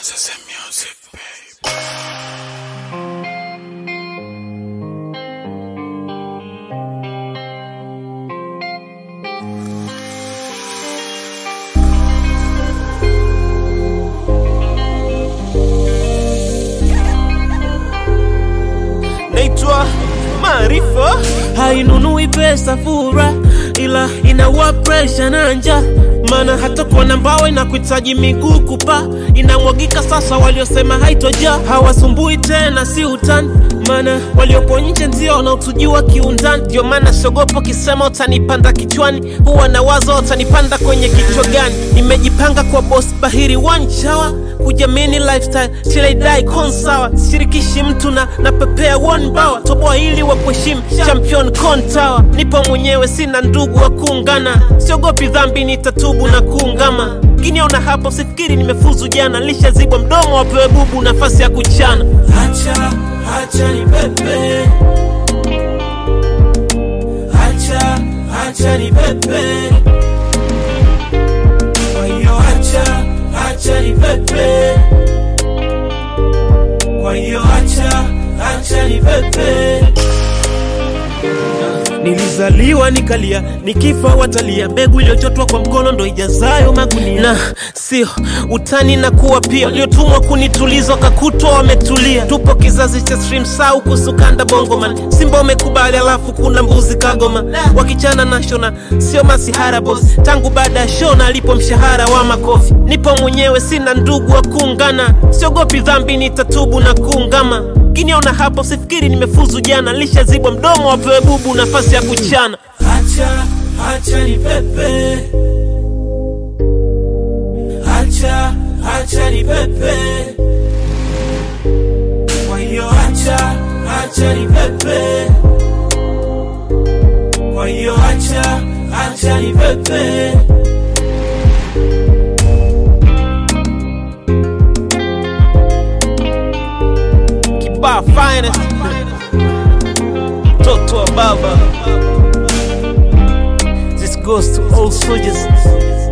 This is music, babe. naitwa Maarifa, hainunui pesa fura, ila inaua presha na njaa. Maana hata kuona mbao inakuhitaji miguu kupa, inamwagika sasa. Waliosema haitoja hawasumbui tena, si utani, maana waliopo nje ndio wanaotujua kiundani. Ndio maana siogopa kisema utanipanda kichwani, huwa na wazo utanipanda kwenye kichwa gani. Nimejipanga kwa boss bahiri one shower kujamini lifestyle till I die kon sawa sishirikishi mtu na napepea one bawa toboa hili wa kuheshimu champion kon tower nipo mwenyewe sina ndugu wa kuungana siogopi dhambi nitatubu na kuungama kiniona hapo sifikiri nimefuzu jana lishazibwa mdomo wapewe bubu nafasi ya kuchana hacha hacha ni pepe hacha hacha ni pepe kwa hiyo acha acha ni pepe kwa hiyo acha acha ni pepe nilizaliwa nikalia nikifa watalia mbegu iliyochotwa kwa mkono ndo ijazayo magunia na sio utani na kuwa pia waliotumwa kunituliza wakakutwa wametulia tupo kizazi cha stream sau kusukanda bongoman simba umekubali alafu kuna mbuzi kagoma wakichana na shona sio masihara bos tangu baada ya shona alipo mshahara wa makofi nipo mwenyewe sina ndugu wa kuungana siogopi dhambi nitatubu na kuungama kiniona hapo sifikiri nimefuzu jana lishazibwa mdomo wapewe bubu nafasi ya kuchana hacha hacha ni pepe hacha hacha ni pepe kwa hiyo hacha hacha ni pepe kwa hiyo hacha hacha ni pepe kibaa finest toto wa baba this goes to all soldiers